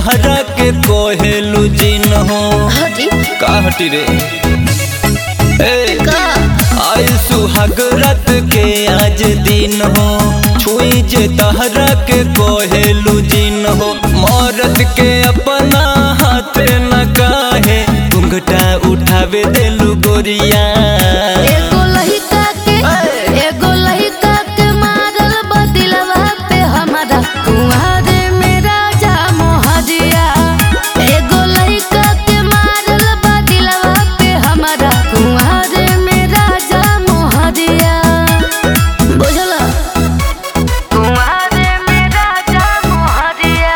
तहरा के कोहेलू जिन हो हटी का हटी रे ए का आय सुहाग रात के आज दिन हो छुई जे तहरा के कोहेलू जिन हो मौरत के अपना हाथ न काहे घुंघटा उठावे देलू गोरिया एगो लहिका के एगो लहिका के मारल बदिलवा पे हमारा कुंवारे में राजा मोहजिया एगो लहिका के मारल बदिलवा पे हमारा कुंवारे में राजा मोहजिया बुझला कुंवारे में राजा मोहजिया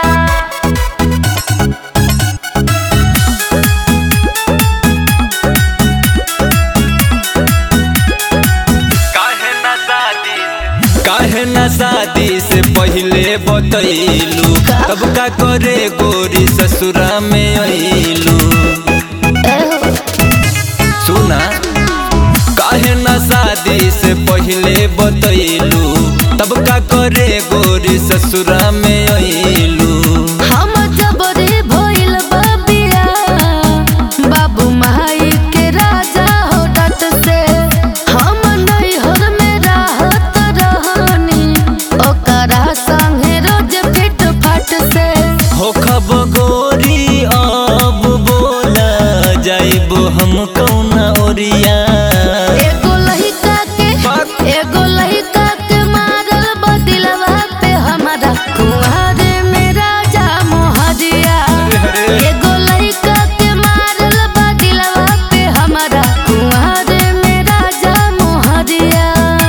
काहे ना शादी से पहले बतैलू तब का करे गोरी ससुरा में अइलू एहो सुना काहे ना शादी से पहले बतैलू तब का करे गोरी ससुरा में अइलू हम जबरे भइल बबिया बाबू माई के राजा हो डट से हम नैहर में रहत रहनी ओकरा संगे रोज फिट फट से हो खब गोरी अब बोला जाइब हम कौना ओरिया एगो लहिका के एगो लहिका के मारल बदिलवा पे हमारा कुंवारे में राजा मोहजिया एगो लइका के मारल बदिलवा पे हमारा कुंवारे में राजा मोहजिया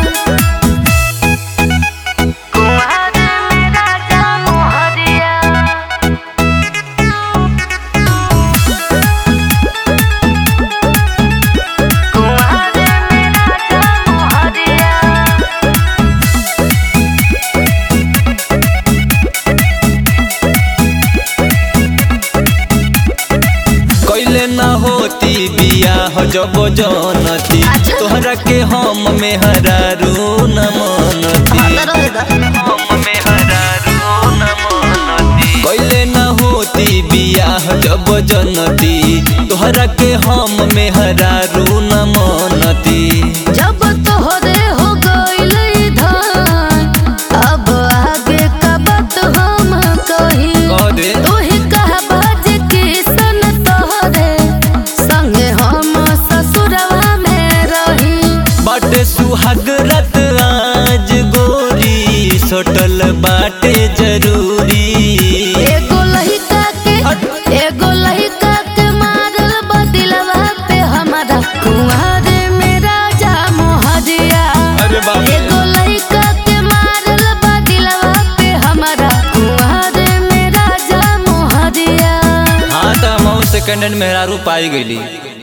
कुंवारे में राजा मोहजिया कुंवारे में राजा मोहजिया कैले ना होती बियाह जब जनती अच्छा। तोहरा के हम में हरारू न मनती हम में हरारू न मनती कैले ना होती बियाह जब जनती तोहरा के हम में हरारू न मनती जब तोहरे हो गइल धान अब आगे का बात हम कही कह दे तू ही कह बाज की सन तोहरे संगे हम ससुरवा में रही बाटे सुहाग रत आज गोरी सोटल बाटे जरूरी एगो लहिका के एगो लहिका के मारल बदिलवा पे हमारा कुंवारे में राजा मोहजिया अरे बाप रे। एगो लइका के मारल बदिलवा पे हमारा कुंवारे में राजा मोहजिया हाँ तो हम सेकंड हैंड मेहरारू पाई गईली